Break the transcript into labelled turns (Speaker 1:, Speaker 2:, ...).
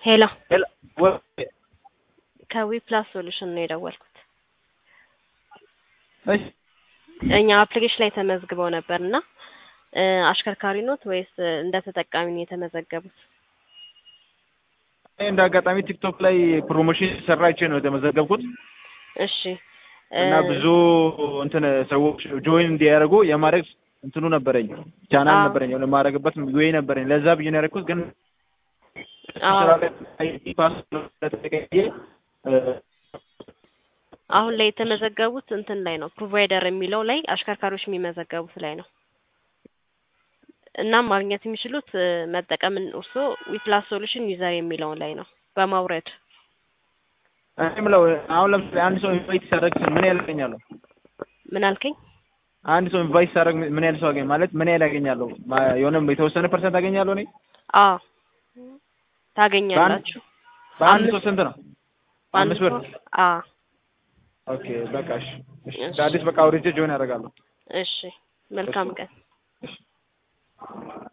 Speaker 1: ሄሎ
Speaker 2: ሄሎ ወይ
Speaker 1: ከዊ ፕላስ ሶሉሽን ነው የደወልኩት።
Speaker 2: እሺ
Speaker 1: እኛ አፕሊኬሽን ላይ ተመዝግበው ነበር እና እ አሽከርካሪ ኖት ወይስ እንደ ተጠቃሚ ነው የተመዘገቡት?
Speaker 2: እኔ እንደ አጋጣሚ ቲክቶክ ላይ ፕሮሞሽን ሰራቼ ነው የተመዘገብኩት
Speaker 1: እሺ እ
Speaker 2: እና ብዙ እንትን ሰዎች ጆይን እንዲያደርጉ የማድረግ እንትኑ ነበረኝ ቻናል
Speaker 1: አዎ።
Speaker 2: ነበረኝ የሆነ የማደርግበት ወይ ነበረኝ ለዛ ብዬ ነው ያደረኩት ግን
Speaker 1: አዎ።
Speaker 2: ስራ ላይ አይዲ ፓስወርድ ስለተቀየረ እ
Speaker 1: አሁን ላይ የተመዘገቡት እንትን ላይ ነው ፕሮቫይደር የሚለው ላይ አሽከርካሪዎች የሚመዘገቡት ላይ ነው። እናም ማግኘት የሚችሉት እ መጠቀምን እርስዎ ዊፕላስ ሶሉሽን ዩዘር የሚለውን ላይ ነው በማውረድ
Speaker 2: እኔ የምለው አሁን ለምሳሌ አንድ ሰው ኢንቫይት ሲያደርግ ምን ያህል ያገኛለሁ?
Speaker 1: ምን አልከኝ?
Speaker 2: አንድ ሰው ኢንቫይት ሲያደርግ ምን ያህል ሰው አገኝ ማለት ምን ያህል ያገኛለሁ? ማ- የሆነ የተወሰነ ፐርሰንት አገኛለሁ እኔ
Speaker 1: አዎ ታገኛላችሁ።
Speaker 2: በአንድ ሰው
Speaker 1: አምስት-
Speaker 2: ስንት ነው?
Speaker 1: በአንድ
Speaker 2: አምስት ብር
Speaker 1: ሰው አዎ
Speaker 2: ኦኬ በቃ እሺ እሺ
Speaker 1: እሺ።
Speaker 2: ከአዲስ በቃ አውርጄ ጆይን ያደርጋለሁ
Speaker 1: እሺ መልካም ቀን።
Speaker 2: እሺ